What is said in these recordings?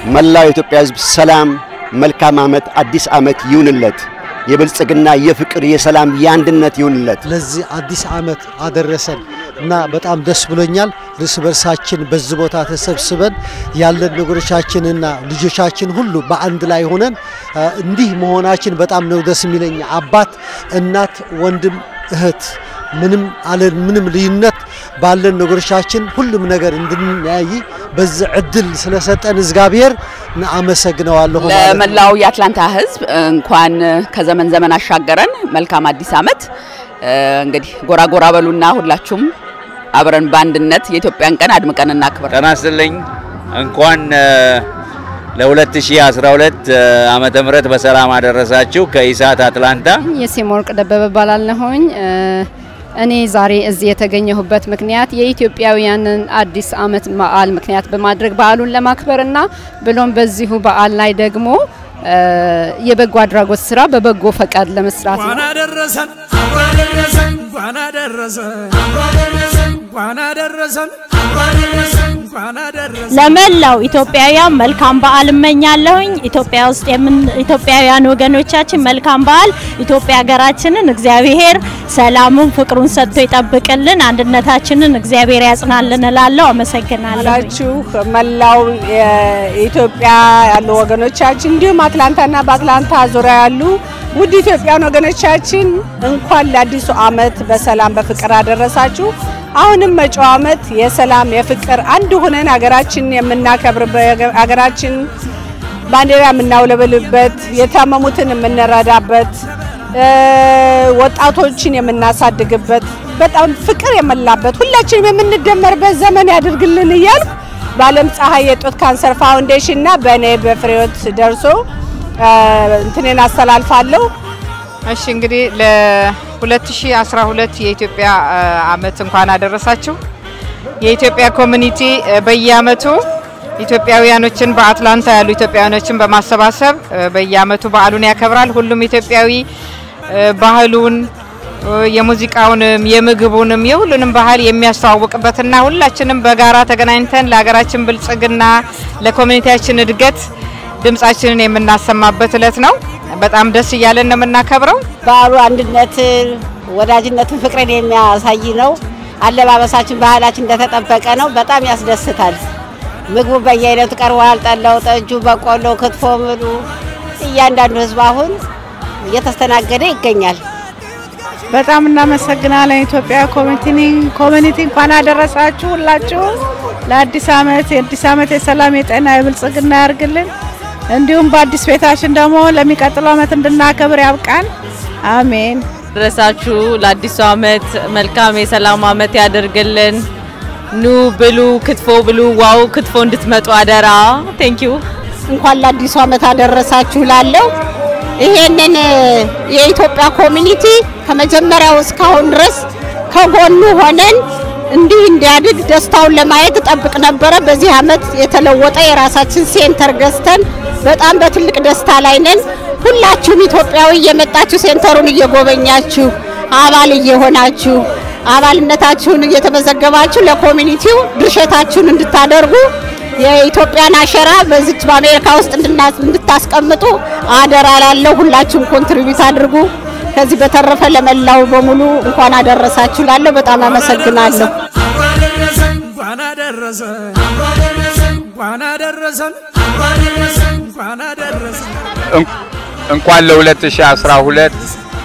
መላው የኢትዮጵያ ሕዝብ ሰላም፣ መልካም ዓመት፣ አዲስ ዓመት ይሁንለት። የብልጽግና፣ የፍቅር፣ የሰላም፣ የአንድነት ይሁንለት። ለዚህ አዲስ ዓመት አደረሰን እና በጣም ደስ ብሎኛል። እርስ በርሳችን በዚህ ቦታ ተሰብስበን ያለን ነገሮቻችንና ልጆቻችን ሁሉ በአንድ ላይ ሆነን እንዲህ መሆናችን በጣም ነው ደስ የሚለኝ። አባት፣ እናት፣ ወንድም፣ እህት ምንም አለን ምንም ልዩነት ባለን ነገሮቻችን ሁሉም ነገር እንድንያይ በዚህ እድል ስለሰጠን እግዚአብሔር አመሰግነዋለሁ። ለመላው የአትላንታ ሕዝብ እንኳን ከዘመን ዘመን አሻገረን መልካም አዲስ ዓመት። እንግዲህ ጎራ ጎራ በሉና ሁላችሁም አብረን በአንድነት የኢትዮጵያን ቀን አድምቀን እናክብር። ጤና ይስጥልኝ። እንኳን ለ2012 ዓመተ ምህረት በሰላም አደረሳችሁ። ከኢሳት አትላንታ የሴሞወርቅ ደበበ ባላለሁኝ። እኔ ዛሬ እዚህ የተገኘሁበት ምክንያት የኢትዮጵያውያንን አዲስ ዓመት በዓል ምክንያት በማድረግ በዓሉን ለማክበርና ብሎም በዚሁ በዓል ላይ ደግሞ የበጎ አድራጎት ስራ በበጎ ፈቃድ ለመስራት ነው። አደረሰን አደረሰን እንኳን አደረሰን እንኳን አደረሰን እንኳን አደረሰን ለመላው ኢትዮጵያውያን መልካም በዓል እመኛለሁኝ። ኢትዮጵያ ውስጥ የምን ኢትዮጵያውያን ወገኖቻችን መልካም በዓል። ኢትዮጵያ ሀገራችንን እግዚአብሔር ሰላሙን ፍቅሩን ሰጥቶ ይጠብቅልን፣ አንድነታችንን እግዚአብሔር ያጽናልን እላለሁ። አመሰግናለሁ። ላችሁ መላው የኢትዮጵያ ያሉ ወገኖቻችን እንዲሁም አትላንታና በአትላንታ ዙሪያ ያሉ ውድ ኢትዮጵያን ወገኖቻችን እንኳን ለአዲሱ ዓመት በሰላም በፍቅር አደረሳችሁ። አሁንም መጪው ዓመት የሰላም የፍቅር አንድ ሆነን ሀገራችን የምናከብርበት ሀገራችን ባንዲራ የምናውለበልበት የታመሙትን የምንረዳበት ወጣቶችን የምናሳድግበት በጣም ፍቅር የሞላበት ሁላችንም የምንደመርበት ዘመን ያድርግልን እያል በዓለም ፀሐይ የጡት ካንሰር ፋውንዴሽን እና በእኔ በፍሬዎት ደርሶ እንትኔን አስተላልፋለሁ። እሺ እንግዲህ ለ2012 የኢትዮጵያ አመት እንኳን አደረሳችሁ። የኢትዮጵያ ኮሚኒቲ በየአመቱ ኢትዮጵያውያኖችን በአትላንታ ያሉ ኢትዮጵያውያኖችን በማሰባሰብ በየአመቱ በዓሉን ያከብራል። ሁሉም ኢትዮጵያዊ ባህሉን የሙዚቃውንም የምግቡንም የሁሉንም ባህል የሚያስተዋውቅበትና ሁላችንም በጋራ ተገናኝተን ለሀገራችን ብልጽግና ለኮሚኒቲያችን እድገት ድምጻችንን የምናሰማበት እለት ነው። በጣም ደስ እያለን ነው የምናከብረው። በዓሉ አንድነትን፣ ወዳጅነትን፣ ፍቅርን የሚያሳይ ነው። አለባበሳችን፣ ባህላችን እንደተጠበቀ ነው። በጣም ያስደስታል። ምግቡ በየአይነቱ ቀርቧል። ጠላው፣ ጠጁ፣ በቆሎ፣ ክትፎ፣ ምሉ እያንዳንዱ ህዝብ አሁን እየተስተናገደ ይገኛል። በጣም እናመሰግናለን። ኢትዮጵያ ኮሚኒቲ እንኳን አደረሳችሁ ሁላችሁ ለአዲስ ዓመት የአዲስ ዓመት የሰላም የጤና የብልጽግና ያርግልን። እንዲሁም በአዲስ ቤታችን ደግሞ ለሚቀጥለው ዓመት እንድናከብር ያብቃን። አሜን። ደረሳችሁ ለአዲሱ ዓመት መልካም የሰላም ዓመት ያደርግልን። ኑ ብሉ፣ ክትፎ ብሉ። ዋው ክትፎ እንድትመጡ አደራ። ቴንክ ዩ። እንኳን ለአዲሱ ዓመት አደረሳችሁ ላለው ይሄንን የኢትዮጵያ ኮሚኒቲ ከመጀመሪያው እስካሁን ድረስ ከጎኑ ሆነን እንዲህ እንዲያድግ ደስታውን ለማየት እጠብቅ ነበረ። በዚህ ዓመት የተለወጠ የራሳችን ሴንተር ገዝተን በጣም በትልቅ ደስታ ላይ ነን። ሁላችሁም ኢትዮጵያዊ እየመጣችሁ ሴንተሩን እየጎበኛችሁ አባል እየሆናችሁ አባልነታችሁን እየተመዘገባችሁ ለኮሚኒቲው ድርሸታችሁን እንድታደርጉ የኢትዮጵያን አሸራ በዚች በአሜሪካ ውስጥ እንድታስቀምጡ አደራ ላለሁ። ሁላችሁም ኮንትሪቢዩት አድርጉ። ከዚህ በተረፈ ለመላው በሙሉ እንኳን አደረሳችሁ ላለሁ በጣም አመሰግናለሁ። እንኳን አደረሰን እንኳን አደረሰን እንኳን አደረሰን። እንኳን ለ2012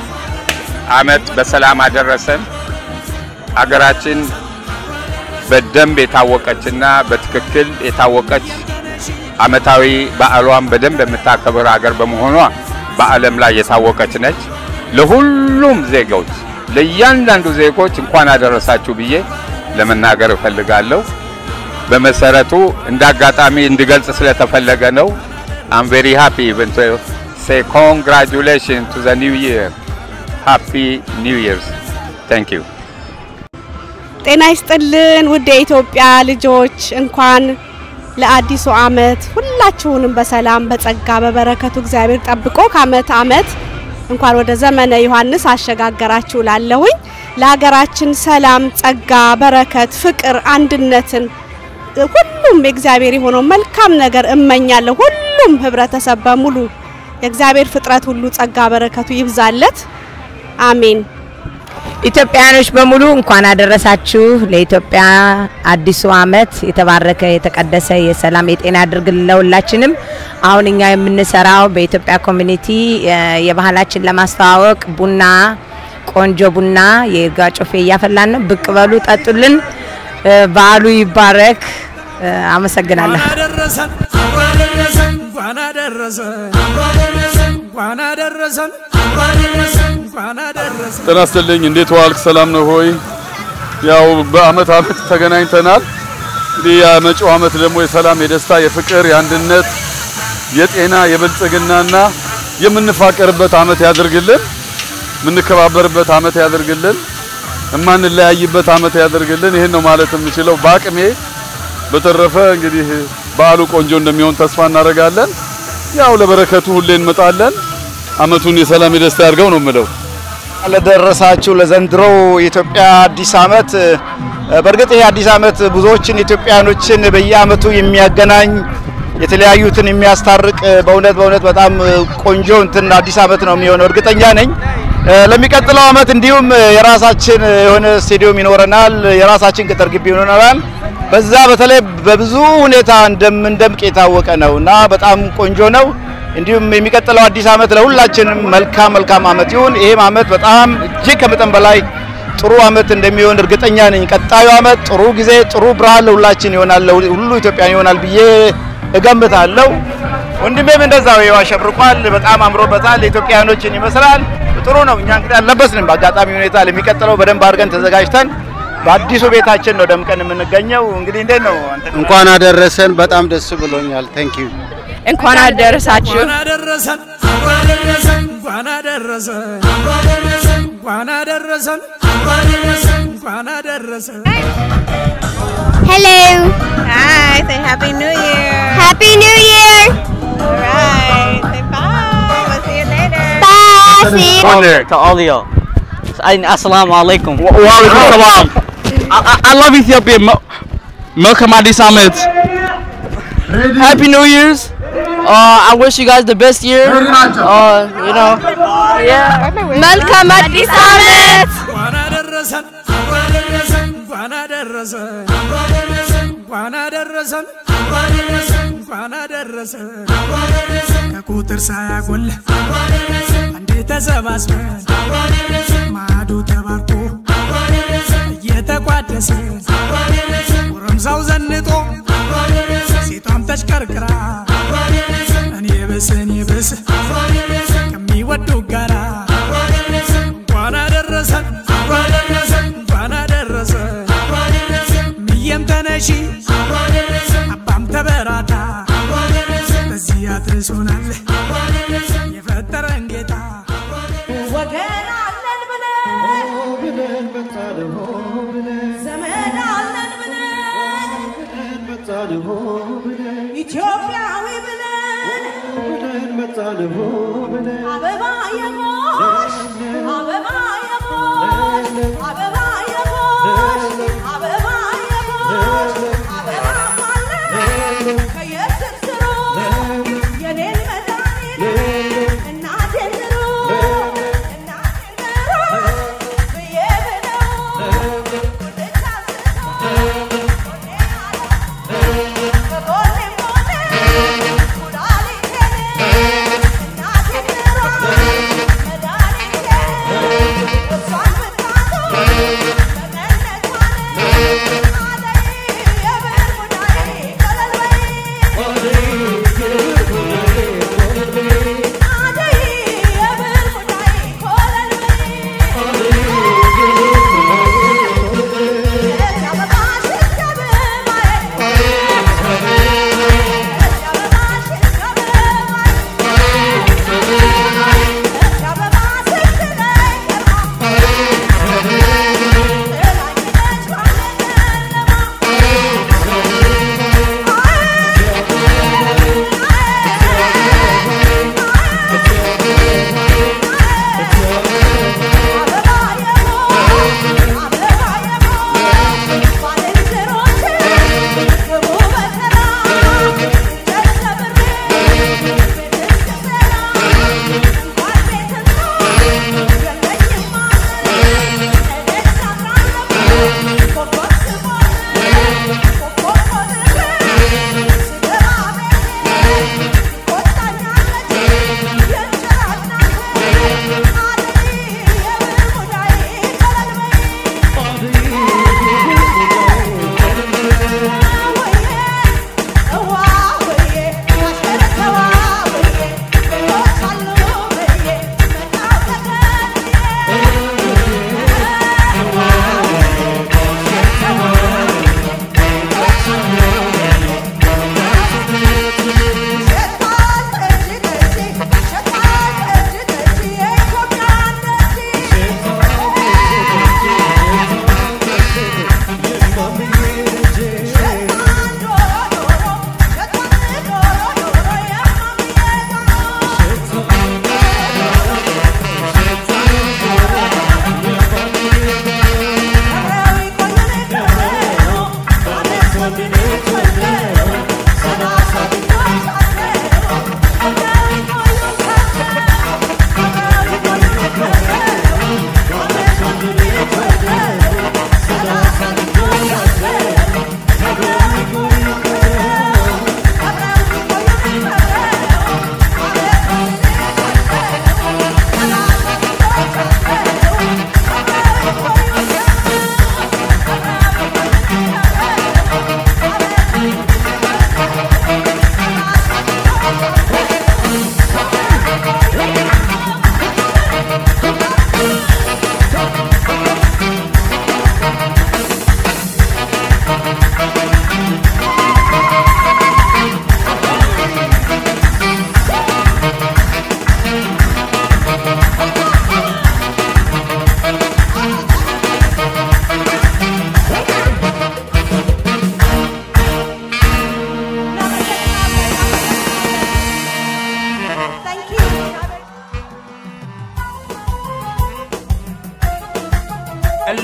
ዓመት በሰላም አደረሰን። አገራችን በደንብ የታወቀችና በትክክል የታወቀች ዓመታዊ በዓሏን በደንብ የምታከብር ሀገር በመሆኗ በዓለም ላይ የታወቀች ነች። ለሁሉም ዜጎች ለእያንዳንዱ ዜጎች እንኳን አደረሳችሁ ብዬ ለመናገር እፈልጋለሁ። በመሰረቱ እንደ አጋጣሚ እንድገልጽ ስለተፈለገ ነው። አም ቬሪ ሃፒ ኢቨን ቱ ሴ ኮንግራጁሌሽን ቱ ዘ ኒው ይር ሃፒ ኒው ይርስ ታንክ ዩ። ጤና ይስጥልን ውድ የኢትዮጵያ ልጆች እንኳን ለአዲሱ ዓመት ሁላችሁንም በሰላም በጸጋ በበረከቱ እግዚአብሔር ጠብቆ ከአመት አመት እንኳን ወደ ዘመነ ዮሐንስ አሸጋገራችሁ ላለሁኝ ለሀገራችን ሰላም፣ ጸጋ፣ በረከት፣ ፍቅር፣ አንድነትን ሁሉም የእግዚአብሔር የሆነው መልካም ነገር እመኛለሁ። ሁሉም ህብረተሰብ በሙሉ የእግዚአብሔር ፍጥረት ሁሉ ጸጋ በረከቱ ይብዛለት። አሜን። ኢትዮጵያውያኖች በሙሉ እንኳን አደረሳችሁ ለኢትዮጵያ አዲሱ ዓመት የተባረከ የተቀደሰ የሰላም የጤና ያድርግልን ለሁላችንም። አሁን እኛ የምንሰራው በኢትዮጵያ ኮሚኒቲ የ- የባህላችን ለማስተዋወቅ ቡና ቆንጆ ቡና የይርጋ ጮፌ እያፈላን ነው። ብቅ በሉ ጠጡልን። እ፣ በዓሉ ይባረክ። እ፣ አመሰግናለሁ። አደረሰን እንኳን አደረሰን እንኳን አደረሰን እንኳን አደረሰን እንኳን አደረሰን እንኳን አደረሰን እንኳን አደረሰን ጤና ይስጥልኝ። እንዴት ዋልክ? ሰላም ነው ሆይ? ያው በአመት አመት ተገናኝተናል። እንግዲህ የመጪው አመት ደግሞ የሰላም፣ የደስታ፣ የፍቅር፣ የአንድነት፣ የጤና፣ የብልጽግናና የምንፋቀርበት አመት ያድርግልን። የምንከባበርበት አመት ያድርግልን። የማንለያይበት አመት ያድርግልን። ይህን ነው ማለት የምችለው በአቅሜ። በተረፈ እንግዲህ በዓሉ ቆንጆ እንደሚሆን ተስፋ እናደርጋለን። ያው ለበረከቱ ሁሌ እንመጣለን። አመቱን የሰላም የደስታ ያድርገው ነው የምለው። ለደረሳችሁ ለዘንድሮው የኢትዮጵያ አዲስ አመት እ፣ በእርግጥ ይሄ አዲስ አመት ብዙዎችን ኢትዮጵያኖችን በየአመቱ የሚያገናኝ የተለያዩትን የሚያስታርቅ እ፣ በእውነት በእውነት በጣም እ፣ ቆንጆ እንትን አዲስ አመት ነው የሚሆነው እርግጠኛ ነኝ። እ፣ ለሚቀጥለው አመት እንዲሁም እ፣ የራሳችን የሆነ ስቴዲየም ይኖረናል፣ የራሳችን ቅጥር ግቢ ይኖረናል። በዛ በተለይ በብዙ ሁኔታ እንደምንደምቅ የታወቀ ነው እና በጣም ቆንጆ ነው። እንዲሁም የሚቀጥለው አዲስ አመት ለሁላችንም መልካም መልካም አመት ይሁን። ይሄም አመት በጣም እጅግ ከመጠን በላይ ጥሩ አመት እንደሚሆን እርግጠኛ ነኝ። ቀጣዩ አመት ጥሩ ጊዜ፣ ጥሩ ብርሃን ለሁላችን ይሆናል፣ ለሁሉ ኢትዮጵያን ይሆናል ብዬ እገምታለሁ። ወንድሜም እንደዛው ይኸው አሸብርቋል፣ በጣም አምሮበታል። ኢትዮጵያኖችን ይመስላል። ጥሩ ነው። እኛ እንግዲህ አልለበስንም በአጋጣሚ ሁኔታ። ለሚቀጥለው በደንብ አድርገን ተዘጋጅተን በአዲሱ ቤታችን ነው ደምቀን የምንገኘው። እንግዲህ እንዴት ነው አንተ? እንኳን አደረሰን። በጣም ደስ ብሎኛል። ታንክ ዩ እንኳን አደረሳችሁ። እንኳን አደረሰን እንኳን አደረሰን እንኳን አደረሰን እንኳን አደረሰን እንኳን አደረሰን እንኳን aderesan እንኳን አደረሰን Hello. Hi. Say Happy New Year. Happy New Year. All right. Say bye. We'll see you later. Bye. See you. All to all of y'all. And Assalamu alaikum. Wa alaikum salam. I, I, I love Ethiopia. Mo- Welcome Addis Ahmed. Happy New Year's. Uh, I wish you guys the best year. Uh, you know. Yeah. Welcome Addis Ahmed. እንኳን አደረሰን እንኳን አደረሰን እንኳን አደረሰን እንኳን አደረሰን እንኳን አደረሰን እንኳን አደረሰን እንኳን አደረሰን እንኳን አደረሰን ከቁጥር ሳያጎል እንኳን አደረሰን አንዴ ተሰባስበን እንኳን አደረሰን ማዕዱ ተባርኮ እንኳን አደረሰን እየተቋደሰ እንኳን አደረሰን ጎረምሳው ዘንጦ እንኳን አደረሰን ሴቷም ተሽከርክራ እንኳን አደረሰን እኔ ብስ እኔ ብስ እንኳን አደረሰን ከሚወዱ ጋራ እንኳን አደረሰን እንኳን አደረሰን እንኳን አደረሰን እንኳን አደረሰን እንኳን አደረሰን ምየም ተነሺ እንኳን አደረሰን አባም ተበራታ እንኳን አደረሰን በዚህ አድርሶናል እንኳን አደረሰን የፈጠረን ጌታ ወገን አለን ብለን ዘመድ አለን ብለን ኢትዮጵያዊ ብለን አበባ የሞሽ አበባ የሞሽ አበባ የሞሽ አበባ የሞሽ አበባ አለን ከየስርስሩ የኔን መድኃኒት እናቴን ምሩ Thank you.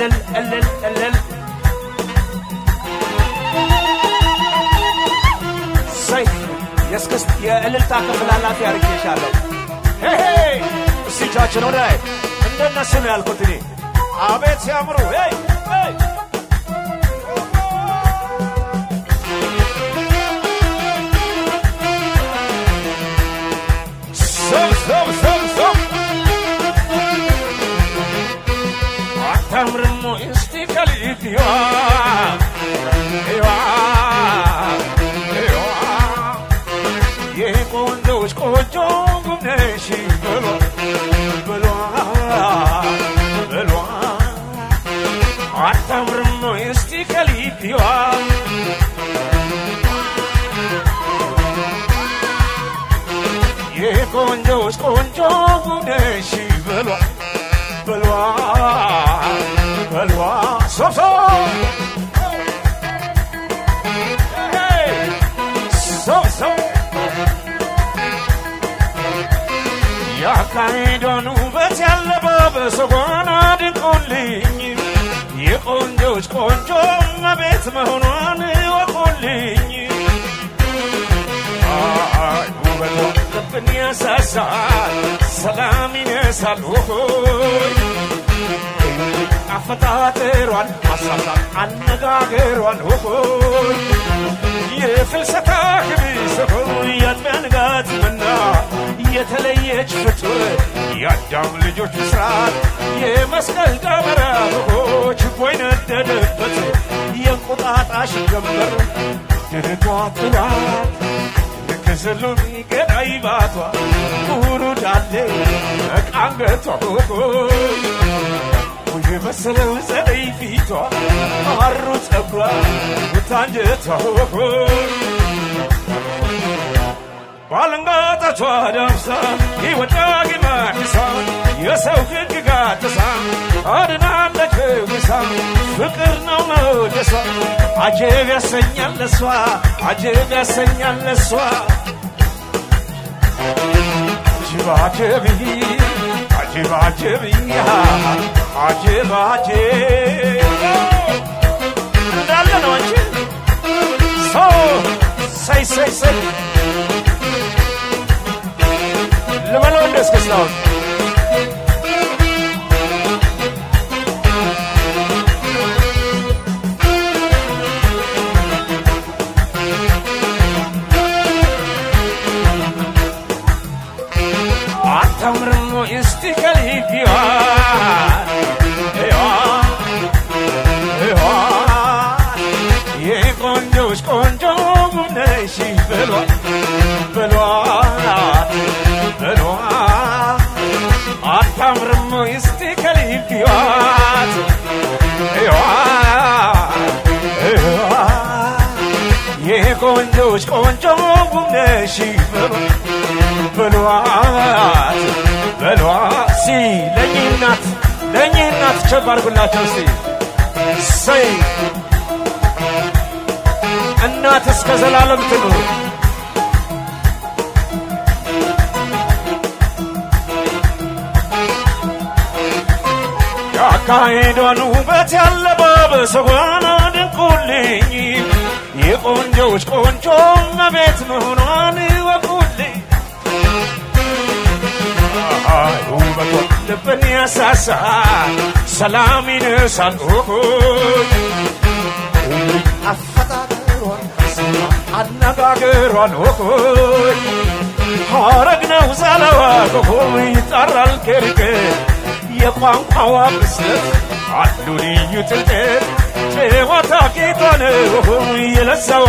እልል እልል እልል ሰይ የእስክስት የእልልታ ክፍል ኃላፊ አድርጌሻለሁ። ሄሄ እስቲ እጃችን ወደ ላይ እንደነሱ ነው ያልኩት እኔ። አቤት ሲያምሩ! ሄይ ሄይ ሰብ ሰብ ሰብ ሰብ አታምርም ወይ እስቲ ከሊት ይዋ ይዋ ይዋ የቆንጆች ቆንጆ ጉብነሽ ብሏ ብሏ ብሏ አታምርም ወይ እስቲ ከሊት ይዋ የቆንጆች ቆንጆ ነሽ በሏ በሏ በሏ ሶሶ ሶሶ ያካሄዷን ውበት ያለባበሷን አድንቆልኝ የቆንጆች ቆንጆ መቤት መሆኗን እወቁልኝ አይ ውበቷ ልብን ያሳሳል፣ ሰላም ይነሳል። ሆይ አፈጣጠሯን ማሳሳል አነጋገሯን ሆይ የፍልሰታ ክብስ ሆይ የአጥቢያ ንጋት መና የተለየች ፍጡር የአዳም ልጆች ምስራት የመስቀል ደመራ ሆች ቦይ ነደደበት የእንቁጣጣሽ ገንበር ድርቷ ጥላት ከሰሎሚ ገዳይ ባቷ ሙሉ ዳሌ መቃንገቷ ውይ መሰለው ጸደይ ፊቷ ማሩ ጸጉሯ ውታንጀቷ ባለንጋጣቿ ዳብሳ ይወዳግ ማድሳ የሰው ሕግ ጋጥሳ አድናለች ውሳ ፍቅር ነው መውደሷ አጀብ ያሰኛል ለሷ አጀብ ያሰኛል ለሷ አጀብ አጀብ አጀብ አጀብ አጀብ አጀብ እንዳለ ነው አንቺ ሰው ሰይ ሰይ ሰይ ልበለው እንደ እስክስታውን አታምርም ወይ እስቲ ከሊፊዋ የቆንጆች ቆንጆ ነሽ ብሏል ብሏል ብሏል አታምርም ወይ እስቲ ከሊፊዋት የቆንጆች ቆንጆ ነሽ ብሏል ብሏት ሲ ለእኚህ እናት ለእኚህ እናት ቸብ አድርጉላቸው እስቲ ሰይ እናት እስከ ዘላለም ትኑር ያካሄዷን ውበት ያለባበሷን አድንቁልኝ የቆንጆች ቆንጆ መቤት መሆኗን እወቁልኝ አይ ውበቷ ልብን ያሳሳል፣ ሰላም ይነሳል። ሆይ አፈጣጠሯን አነጋገሯን ሆይ ሐረግ ነው ዛለዋ ሆይ ይጠራል ከርቅ የቋንቋዋ ብስለት አሉ ልዩ ጥልቀት ጨዋታ ጌታ ነው የለሰዋ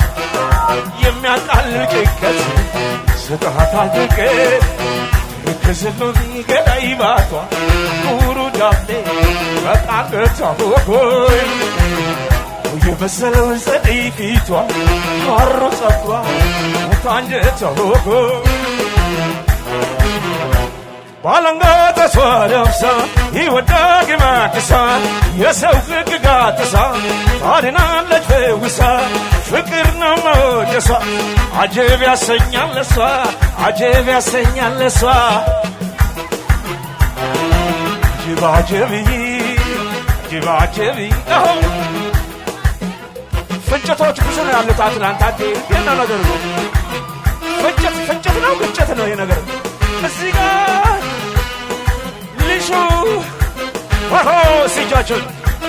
የሚያቃልል ጭንቀት ስጥሃታል ድቀት ከስሎሚ ገዳይ ባቷ ሙሩ ዳሌ በቃቀቷ ሆይ የመሰለው ጸደይ ፊቷ ማሮ ጸጉሯ ሙታንጀቷ ሆይ ባለንጋጠሷ ለብሳ ይወዳግ ማክሳ የሰው ሕግ ጋጥሳ ታድናለች ፈውሳ ፍቅር ነው መወደሷ አጀብ ያሰኛል ለሷ አጀብ ያሰኛል ለሷ አጀብ አጀብ አጅብ አጅብ ፍጭቶች ብዙ ነው ያሉት አትላንታ የነ ነገር ነው ፍጭት ፍጭት ነው ግጭት ነው ይሄ ነገር እዚህ ጋር ልሹ ሆሆ ሲጃችን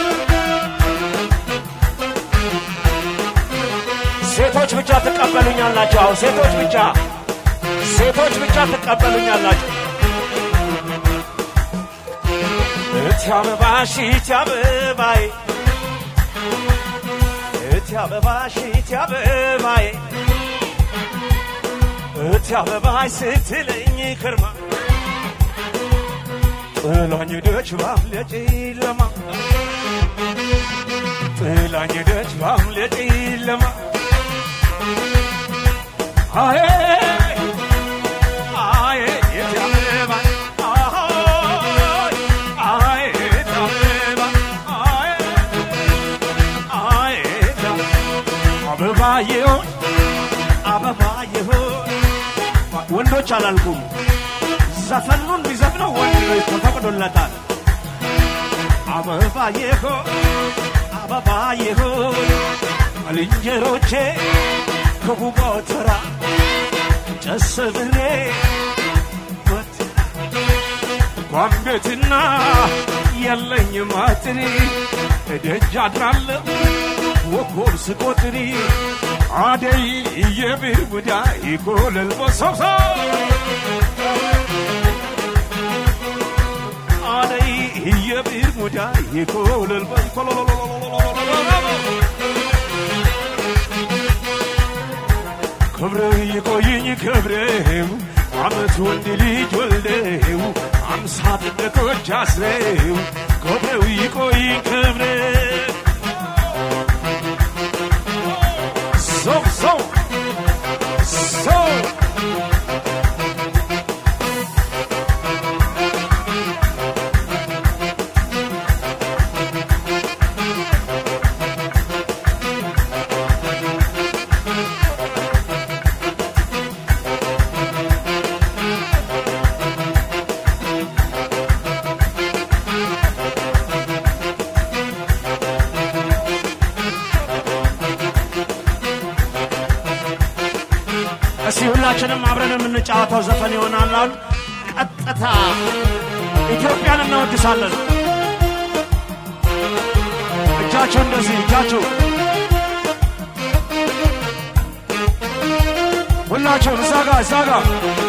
ሴቶች ብቻ ትቀበሉኛላችሁ አሁን ሴቶች ብቻ ሴቶች ብቻ ትቀበሉኛላችሁ እቲ አበባሽ እቲ አበባዬ እቲ አበባሽ እቲ አበባዬ እቲ አበባይ ስትለኝ ክርማ ጥላኝ ሄደች ባምለ ጨለማ ጥላኝ ሄደች ባምለ ጨለማ አዬ አዬ እቲ አበባይ አይ እቲ አበባይ አይ አይ እቲ አበባዬ ሆይ አበባዬ ሆይ ወንዶች አላልኩም ዘፈኑን ቢዘፍነው ወንድ ነው ተፈቅዶለታል አበባዬ ሆይ አበባዬ ሆይ ባልንጀሮቼ ከጉባ ተራ ጨስ ብሬ እንኳን ቤትና የለኝ ማትሪ እደጅ አድራለሁ ወኮብ ስቆጥሪ አደይ የብር ጉዳይ ኮለል በሰብሰ አደይ የብር ጉዳይ ኮለል ክብርህ ይቆይኝ ክብሬው አመት ወንድ ልጅ ወልደው አምሳ ጥንዶች አስረው ክብሬው ይቆይኝ ክብሬው so, so, so. እስቲ ሁላችንም አብረን የምንጫወተው ዘፈን ይሆናል። አሁን ቀጥታ ኢትዮጵያን እናወድሳለን። እጃችሁ እንደዚህ እጃችሁ ሁላችሁም እዛ ጋ እዛ ጋ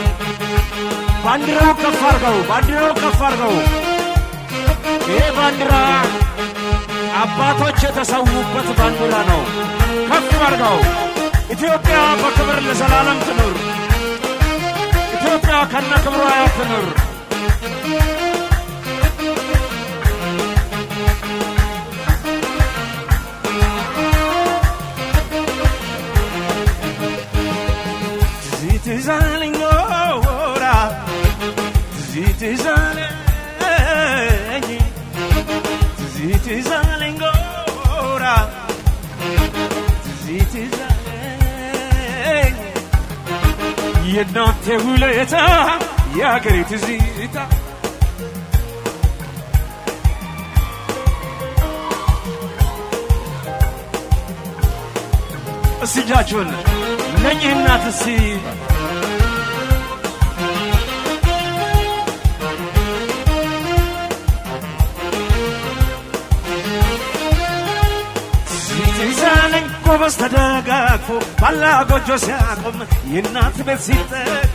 ባንዲራው ከፍ አርገው፣ ባንዲራው ከፍ አርገው። ይሄ ባንዲራ አባቶች የተሰዉበት ባንዲራ ነው። ከፍ አርገው። ኢትዮጵያ በክብር ለዘላለም ትኑር። ኢትዮጵያ ከነ ክብሯ ትኑር። ትዛለኝ ኖራ ትዝ ትዛለኝ ትዝ ትዛለኝ ኖራ ትዝ ትዛለኝ የእናንተ ውለታ የአገሬ ትዝታ እስቲ እጃችሁን ለእኚህ እናት እስቲ ሲዛለኝ ጎበዝ ተደጋግፎ ባላ ጎጆ ሲያቆም የእናት ቤት ሲጠጋ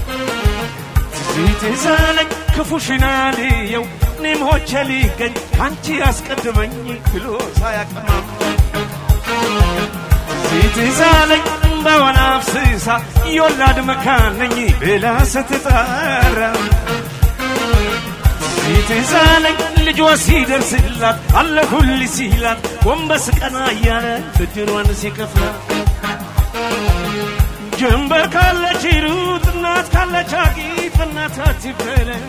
ሲዛለኝ ክፉሽን አልየው እኔም ሆቼ ሊገኝ አንቺ አስቀድመኝ ብሎ ሳያቀማም ሲትዛለኝ በወና አፍስሳ የወላድ መካን ነኝ ብላ ስትጠራ ሲትዛለኝ ልጇ ሲደርስላት አለሁል ሲላት ጎንበስ ቀና እያለ ብድሯን ሲከፍላት ጀንበር ካለች ሩጥ እናት ካለች አጊጥ እናት አትበለት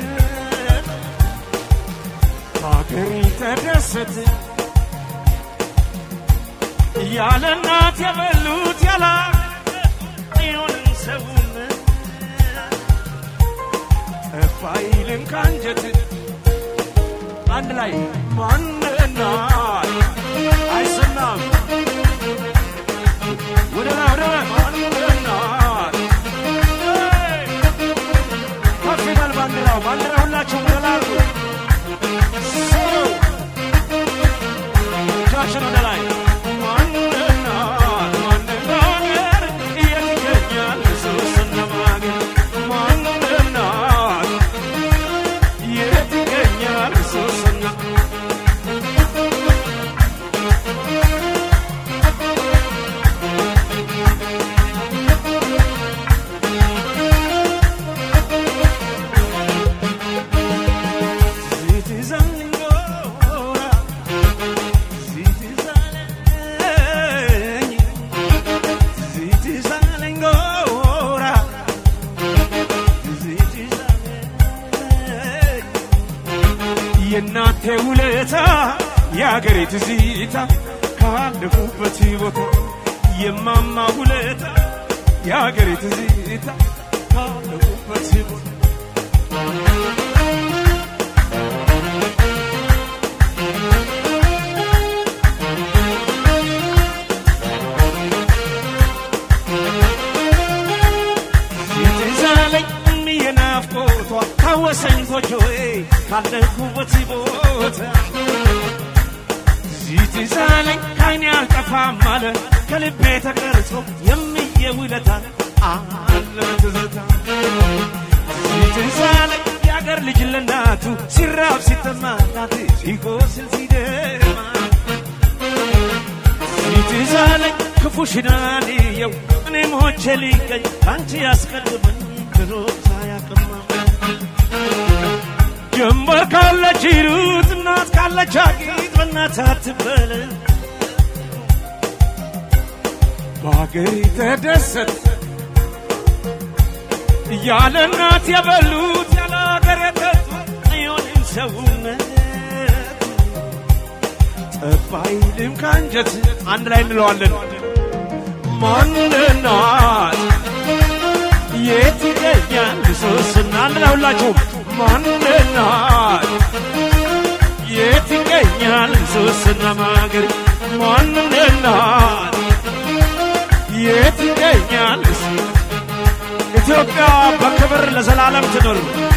ሀገር ተደሰት ያለ እናት የበሉት ያላ ይሆንን ሰውነት ጠፋ ይልን ካንጀት አንድ ላይ ማንን ማንናት አይሰናም ወደ ላይ ወደ ላይ ማንናት ከፍ ይበል ባንዲራው ባንዲራ ሁላችሁም ወደ ላይ አድርጉ ሰው እጃችን ወደ ላይ ማንናት ማንናገር የት ይገኛል ሶስና ማገር ማንናት የት ይገኛል ሶስና የእናንተ ውለታ የአገሬ ትዝታ ካለፉበት ቦታ የማማ ውለታ የአገሬ ትዝታ ካለፉበት ቦታ የትዛለኝ የናፍቆቷ ታወሰኝ ጎጆዬ ካለሁበት ቦታ ዚትዛለኝ ከዓይኔ አልጠፋም አለ ከልቤ ተቀርጾ የሚየ ውለታ አለ ትዝታ ዚትዛለኝ የአገር ልጅ ለእናቱ ሲራብ ሲጠማ እናት ሲቆስል ሲደማ ዚትዛለኝ ክፉሽን አልየው እኔም ሆቼ ሊገኝ አንቺ ያስቀድመኝ ክሮታ ያቀማ ጀንበር ካለች ሂሩት እናት ካለች አጊጥ በእናት አትበለ በአገሬ ተደሰት እያለ እናት የበሉት ያለ አገር የጠጡት አይሆንም ሰውነት ጠባይልም ከአንጀት አንድ ላይ እንለዋለን ማንናት የት ይገኛል ሶስና አንድ ላይ ሁላችሁም ማንናት የት ይገኛል ሶስና ማገር ማንናት የት ይገኛል ኢትዮጵያ በክብር ለዘላለም ትኖር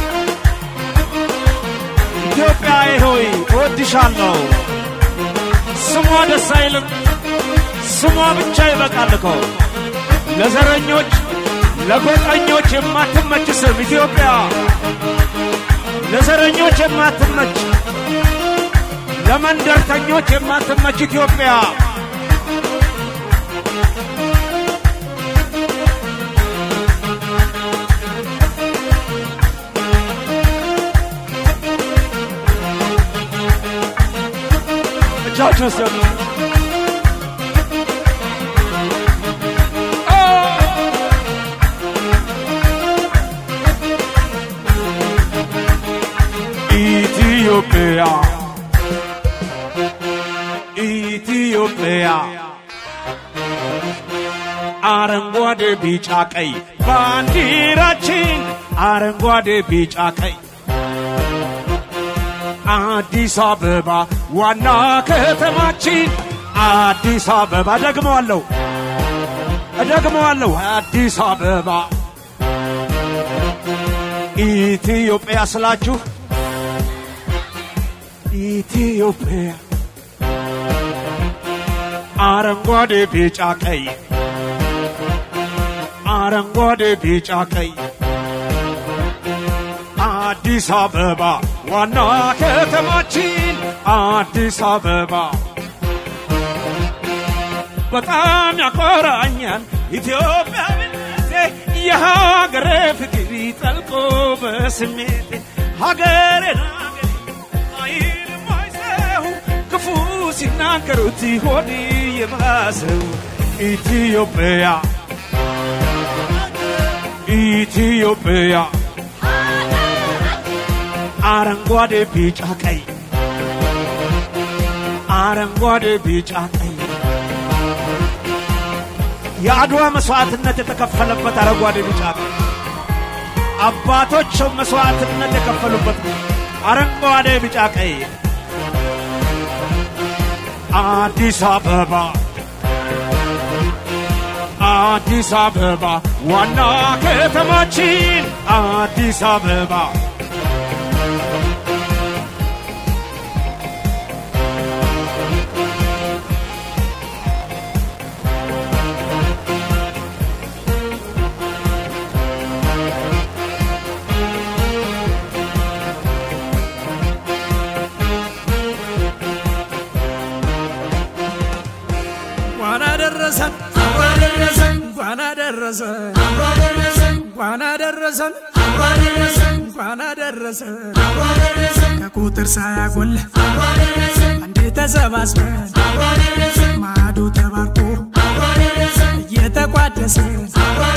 ኢትዮጵያ ሆይ እወድሻለሁ ስሟ ደስ አይልም ስሟ ብቻ ይበቃል እኮ ለዘረኞች ለጎጠኞች የማትመች ስም ኢትዮጵያ ለዘረኞች የማትመች ለመንደርተኞች የማትመች ኢትዮጵያ እጃችሁ ሰሙ ኢትዮጵያ ኢትዮጵያ አረንጓዴ ቢጫ ቀይ ባንዲራችን አረንጓዴ ቢጫ ቀይ አዲስ አበባ ዋና ከተማችን አዲስ አበባ ደግመዋለሁ እደግመዋለሁ አዲስ አበባ ኢትዮጵያ ስላችሁ ኢትዮጵያ አረንጓዴ ቢጫ ቀይ አረንጓዴ ቢጫ ቀይ አዲስ አበባ ዋና ከተማችን አዲስ አበባ በጣም ያኮራኛል ኢትዮጵያዊነቴ የሀገሬ ፍቅር ጠልቆ በስሜቴ ሀገሬን አይልም አይሰው ክፉ ሲናገሩት ሆድ የባሰው ኢትዮጵያ ኢትዮጵያ አረንጓዴ ቢጫ ቀይ አረንጓዴ ቢጫ ቀይ የአድዋ መስዋዕትነት የተከፈለበት አረንጓዴ ቢጫ ቀይ አባቶች መስዋዕትነት የከፈሉበት አረንጓዴ ቢጫ ቀይ አዲስ አበባ አዲስ አበባ ዋና ከተማችን አዲስ አበባ እንኳን አደረሰን እንኳን አደረሰን እንኳን አደረሰን እንኳን አደረሰን ከቁጥር ሳያጎል አንዴ ተሰባስበን ማዕዱ ተባርኮ እየተቋደሰን